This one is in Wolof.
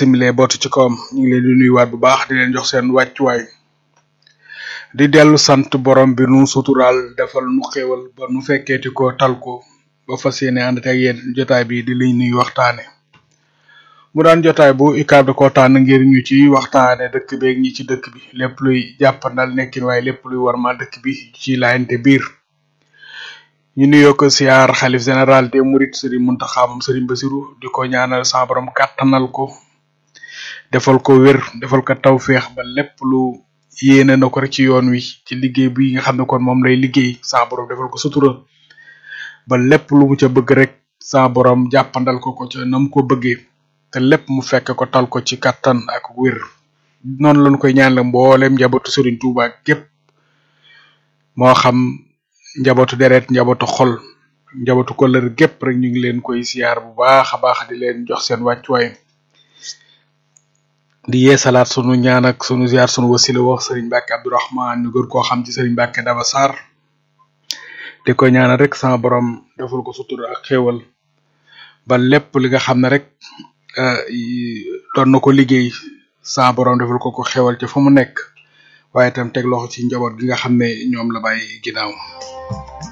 simile bootu ci kawam ñu ngi leen di nuyuwaat bu baax di leen jox seen wàccuwaay di dellu sant borom bi nu suturaal defal nu xéewal ba nu fekkeeti ko tal ko ba fas yéene ànd ak yéen jotaay bi di liñ nuy waxtaane mu daan jotaay bu UCAB da koo tànn ngir ñu ci waxtaane dëkk beeg ñi ci dëkk bi lépp luy jàppandal nekkin waaye lépp luy warmal dëkk bi ci laayante biir ñu nuyoo ko siyaar xalif général des mourides Serigne Mountakha moom Serigne Bassirou di ko ñaanal sa borom kàttanal ko defal ko wér defal ko tawféex ba lépp lu yéene na ko rek ci yoon wi ci liggéey bi nga xam ne kon moom lay liggéey sa borom defal ko sutura ba lépp lu mu ca bëgg rek sa borom jàppandal ko ko ca na mu ko bëggee te lépp mu fekk ko tal ko ci kattan ak wér noonu lañu koy ñaanal mboolem njabootu Serigne Touba gépp moo xam njabootu deret njabootu xol njabootu kollër gépp rek ñu ngi leen koy siyaar bu baax a baax di leen jox seen wàccuwaay di yeesalaat sunu ñaan ak sunu ziar sunu wasila wax Serigne Mbacke Abdourahman ñu gën koo xam ci Serigne Mbacke Daba Sarr di ko ñaanal rek sama borom defal ko sutura ak xéewal ba lépp li nga xam ne rek doon na ko liggéey sama borom defal ko ko xéewal ci fu mu nekk waaye itam teg loxo ci njaboot gi nga xam ne ñoom la bàyyi ginnaaw